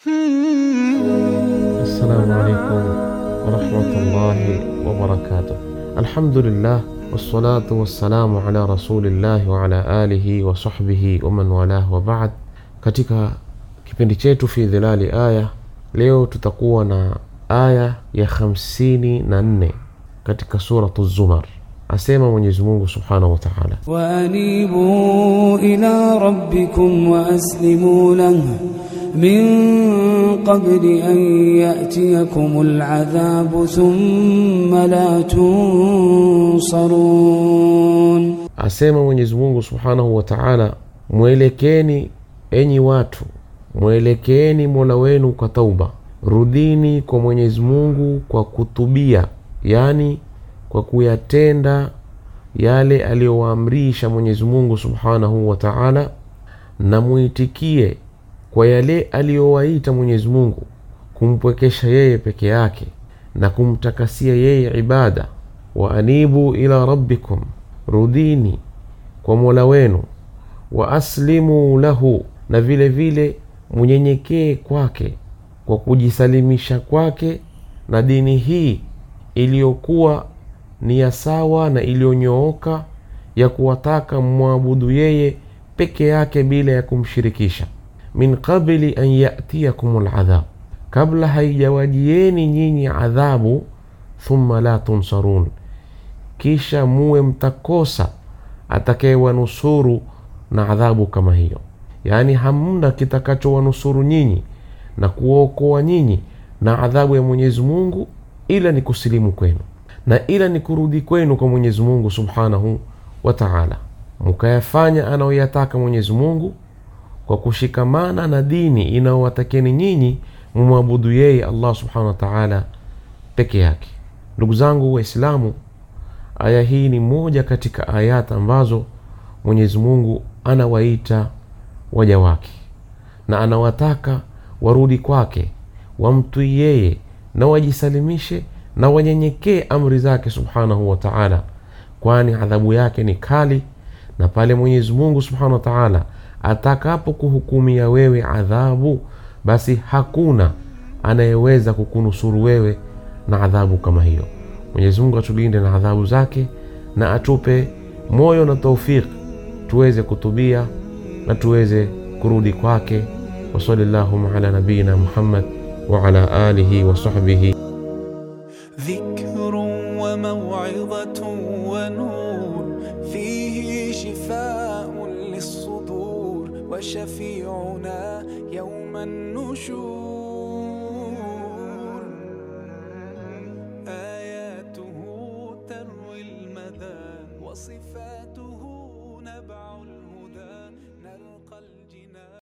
Assalamu alaikum warahmatullahi wabarakatuh. Alhamdulillah wassalatu wassalamu ala rasulillahi wa ala alihi wa sahbihi wa man walah wa ba'd. Katika kipindi chetu fi dhilali aya, leo tutakuwa na aya ya hamsini na nne katika suratu Zumar. Asema Mwenyezi Mungu subhanahu wa ta'ala وأنيبوا إلى ربكم وأسلموا له من قبل أن يأتيكم العذاب ثم لا تنصرون Asema Mwenyezi Mungu subhanahu wa taala, mwelekeni enyi watu, mwelekeeni mola wenu kwa tauba, rudini kwa Mwenyezi Mungu kwa kutubia, yaani kwa kuyatenda yale aliyowaamrisha Mwenyezi Mungu subhanahu wa taala, na muitikie kwa yale aliyowaita Mwenyezi Mungu, kumpwekesha yeye peke yake na kumtakasia yeye ibada. Wa anibu ila rabbikum, rudini kwa mola wenu, wa aslimu lahu, na vile vile munyenyekee kwake kwa kujisalimisha kwake na dini hii iliyokuwa ni ya sawa na iliyonyooka ya kuwataka mmwabudu yeye peke yake bila ya kumshirikisha. min qabli an yatiyakum ladhab, kabla haijawajieni nyinyi adhabu. Thumma la tunsarun, kisha muwe mtakosa atakayewanusuru na adhabu kama hiyo. Yaani hamna kitakachowanusuru nyinyi na kuwaokoa nyinyi na adhabu ya Mwenyezi Mungu ila ni kusilimu kwenu na ila ni kurudi kwenu kwa Mwenyezi Mungu subhanahu wa taala, mukayafanya anayoyataka Mwenyezi Mungu kwa kushikamana na dini inayowatakeni nyinyi mumwabudu yeye Allah subhanahu wa taala peke yake. Ndugu zangu Waislamu, aya hii ni moja katika ayat ambazo Mwenyezi Mungu anawaita waja wake na anawataka warudi kwake, wamtwii yeye na wajisalimishe na wanyenyekee amri zake subhanahu wa taala, kwani adhabu yake ni kali, na pale Mwenyezi Mungu subhanahu wa taala atakapo kuhukumia wewe adhabu, basi hakuna anayeweza kukunusuru wewe na adhabu kama hiyo. Mwenyezi Mungu atulinde na adhabu zake na atupe moyo na taufik tuweze kutubia na tuweze kurudi kwake. wa sallallahu ala nabiyina Muhammad wa ala alihi wa sahbihi ذكر وموعظة ونور فيه شفاء للصدور وشفيعنا يوم النشور